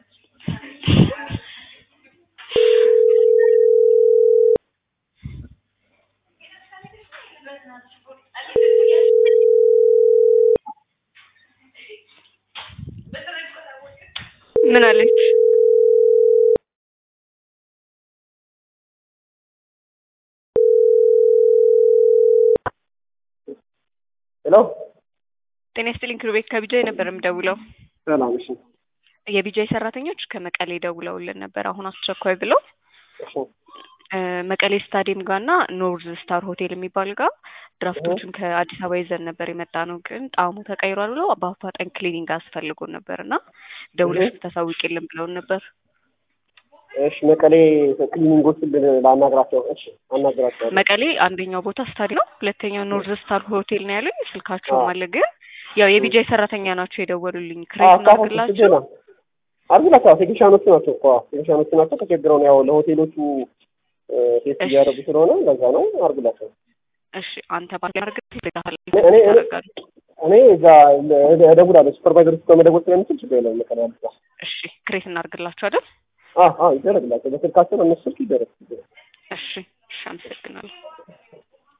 ምን አለች? ሄሎ ጤና ይስጥልኝ ክሩቤት ከቢጃይ ነበር የምደውለው። ሰላም። እሺ የቢጃይ ሰራተኞች ከመቀሌ ደውለውልን ነበር አሁን አስቸኳይ ብለው እሺ እ መቀሌ ስታዲየም ጋር እና ኖርዝ ስታር ሆቴል የሚባል ጋር ድራፍቶችን ከአዲስ አበባ ይዘን ነበር የመጣ ነው፣ ግን ጣዕሙ ተቀይሯል ብለው በአፋጣኝ ክሊኒንግ አስፈልጎን ነበር እና ደውለሽ ብታሳውቂልን ብለውን ነበር። እሺ መቀሌ ክሊኒንጎችን ላናግራቸው። እሺ አናግራቸዋለሁ። መቀሌ አንደኛው ቦታ ስታዲየም ነው፣ ሁለተኛው ኖርዝ ስታር ሆቴል ነው ያሉኝ። ስልካቸውም አለ፣ ግን ያው የቢጃይ ሰራተኛ ናቸው የደወሉልኝ። ክሬት እናድርግላቸው አርግላቸው። ቴክኒሻኖቹ ናቸው እኮ ቴክኒሻኖቹ ናቸው። ተቸግረው ነው ያው ለሆቴሎቹ ቴስት እያደረጉ ስለሆነ ለዛ ነው። አርግላቸው። እሺ አንተ ባርግ እኔ እኔ እዛ እደውላለሁ። ሱፐርቫይዘር ውስጥ መደወል ስለምችል ችግር የለውም። መቀሌ አዲስ እሺ ክሬት እናድርግላቸው አይደል? አዎ አዎ ይደረግላቸው። በስልካቸው እነሱ ስልክ ይደረግ እሺ እሺ፣ አመሰግናለሁ።